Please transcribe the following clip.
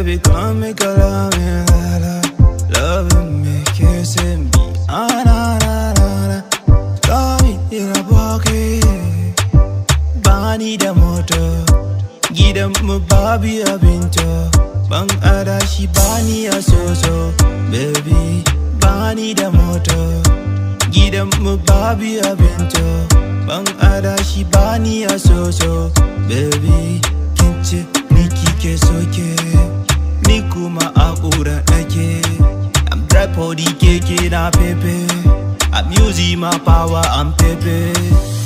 baby, come make a love me, la la. Loving me, kissing me, ah na na na na. Got me in a pocket. Bani da moto, gidan mu babu abinci. Ban adashi bani a soso, baby. Bani da moto, gidan mu babu abinci. Ban adashi bani a soso, baby. Kince ni kike soke, ni kuma a ƙura nake. I'm tripod keke na pepe. I'm using my power, I'm pepe.